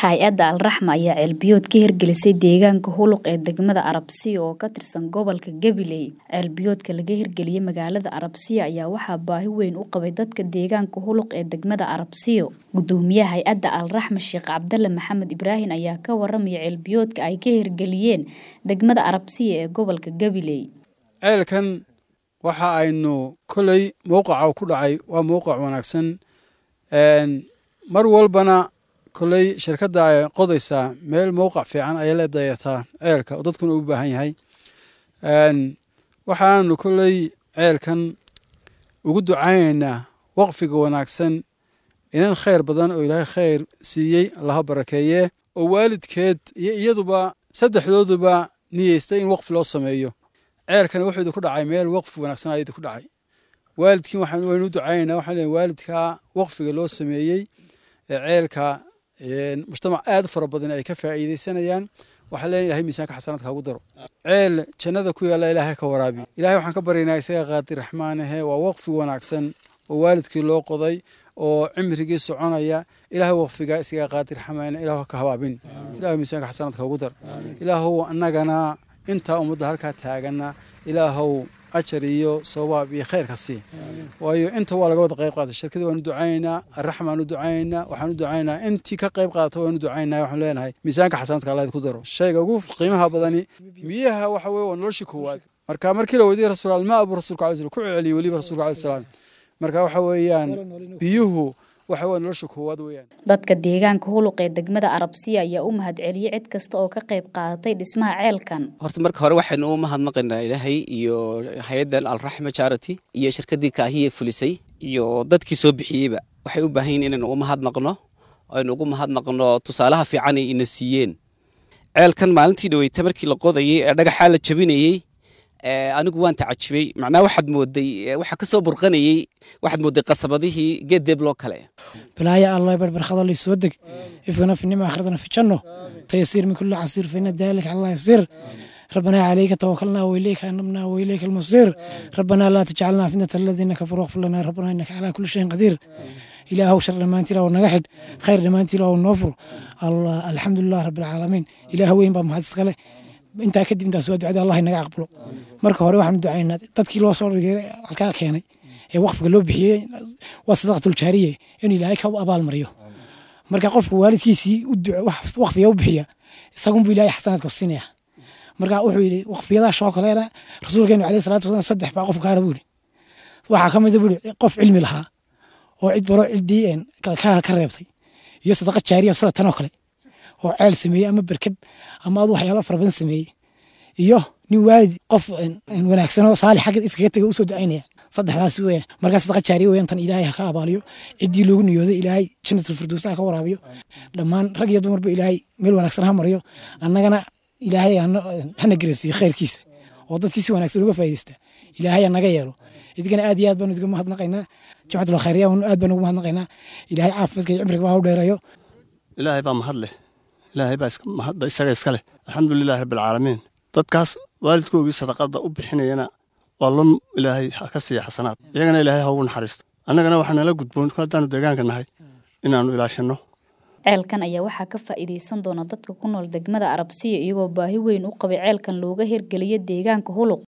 Hay-adda Al-Raxma ayaa ceelbiyood ka hirgelisay deegaanka Huluq ee degmada Arabsiyo oo ka tirsan gobolka Gabiley. Ceelbiyoodka laga hirgeliyay magaalada Arabsiyo ayaa waxaa baahi weyn u qabay dadka deegaanka Huluq ee degmada Arabsiyo. Gudoomiyaha hay-adda Al-Raxma Sheekh Cabdalle Maxamed Ibraahin ayaa ka waramaya ceelbiyoodka ay ka hirgeliyeen degmada Arabsiyo ee gobolka Gabiley. ceelkan waxa aynu koley mowqaca ku dhacay waa mowqac wanaagsan mar walbana koley shirkadda ay qodaysaa meel mowqac fiican ayay la dayataa ceelka oo dadkuna u baahan yahay waxaanu koley ceelkan ugu ducaynaynaa waqfiga wanaagsan inan khayr badan oo ilaahay khayr siiyey allaha barakeeye oo waalidkeed iyo iyaduba saddexdooduba niyeystay in waqfi loo sameeyo ceelkana wuxuu idinku dhacay meel waqfi wanaagsan ayaa idinku dhacay waalidkiin waxaan waynu u ducaynaynaa waxaan leeyahay waalidkaa waqfiga loo sameeyey ee ceelka mujtamac aad u fara badan ay ka faa'iidaysanayaan waxaan leeyahay ilahay miisaanka xasanaadka hagu daro ceel jannada ku yaalla ilaahay ka waraabi ilahay waxaan ka baryaynaa isaga qaadir raxmaanahe waa waqfi wanaagsan oo waalidkii loo qoday oo cimrigii soconaya ilaahay waqfiga isaga qaadir raxmaana ilaah ka habaabin ilahay miisaanka xasanaadka hagu dar ilaahow annagana intaa ummadda halkaa taagana ilaahow ajar iyo sawaab iyo khayrka sii waayo inta waa laga wada qayb qaatay shirkadii waanu ducaynaynaa arraxma waanu ducaynaynaa waxaanu ducaynaynaa intii ka qayb qaadata waanu ducaynaynaa waxaanu leenahay miisaanka xasanaadka allah ku daro shayga ugu qiimaha badani biyaha waxa weye waa noloshii koowaad marka markii la weydiiyey rasuul almaa buu rasuulka alai slam ku celiyey weliba rasuulka alai salaam marka waxa weeyaan biyuhu waxa waa nolosha koowaad weeyaan dadka deegaanka huluq ee degmada arabsiya ayaa u mahadceliyey cid kasta oo ka qayb qaadatay dhismaha ceelkan horta marka hore waxaynu u mahadnaqaynaa ilaahay iyo hay-addan alraxma charity iyo shirkaddii kaahiye fulisay iyo dadkii soo bixiyeyba waxay u baahan yihin inaynu u mahadnaqno aynu ugu mahadnaqno tusaalaha fiican ay ina siiyeen ceelkan maalintii dhaweyta markii la qodayey ee dhagaxaa la jabinayey anigu waan tacajibay macnaha waxaad mooday waxa kasoo burqanayey waxaad mooday qasabadihii geed deebloo kale bilaaya allah barbarkhada lay soo deg ifkana finima akhradana fi janno tayasiir min kulli casiir fa ina daalika allah yasiir ربنا عليك توكلنا وإليك أنبنا وإليك المصير ربنا لا تجعلنا فتنة الذين كفروا واغفر لنا ربنا إنك على كل شيء قدير إله شر ما أنت له ونجحد خير ما أنت له ونوفر الله الحمد لله رب العالمين إله وين بام هذا سقله intaa kadib intaa soo ducada allah inaga aqbalo marka hore waxaan ducaynaa dadkii loo soo dhigay halkaa keenay ee waqfiga loo bixiyey waa sadaqatul jaariye in ilaahay ka abaalmariyo marka qofka waalidkiisii waqfiga u bixiya isagunbu ilaahay xasanaadka siinaya marka wuxuu yidhi waqfiyadaas oo kaleena rasuulkeenu caleyhi salaatu wasalaam saddex baa qofka kaadha buu yidhi waxaa ka mid a buu yidhi qof cilmi lahaa oo cid baro ciddii ka reebtay iyo sadaqa jaariya sida tan oo kale oo ceel sameeyey ama berkad ama adu waxyaalo fara badan sameeyey iyo nin waalid qof wanaagsan oo saalix xagga ifkaga tegay usoo ducaynaya saddexdaas weya markaa sadaqa jaariya weyan tan ilaahay ha ka abaaliyo ciddii loogu niyooday ilaahay jannatul firdows ha ka waraabiyo dhammaan rag iyo dumarba ilaahay meel wanaagsan ha mariyo annagana ilaahay hana garasiiyo khayrkiisa oo dadkii si wanaagsan uga faa'iidaysta ilaahay naga yeelo idigana aad iyo aad baanu idiga mahadnaqaynaa jamcatul khayriya aad baanu ugu mahadnaqaynaa ilaahay caafimaadka iyo cimriga baa u dheereeyo ilaahay baa mahad leh ilaahay baa mahadda isaga iska leh alxamdulilahi rabbilcaalamiin dadkaas waalidkoogii sadaqada u bixinayana waa lon ilaahay ka siiya xasanaad iyagana ilaahay ha ugu naxariisto annagana waxaa nala gudboon haddaanu deegaanka nahay inaannu ilaashanno ceelkan ayaa waxaa ka faa'iidaysan doona dadka ku nool degmada arabsiya iyagoo baahi weyn u qabay ceelkan looga hirgeliyo deegaanka huluq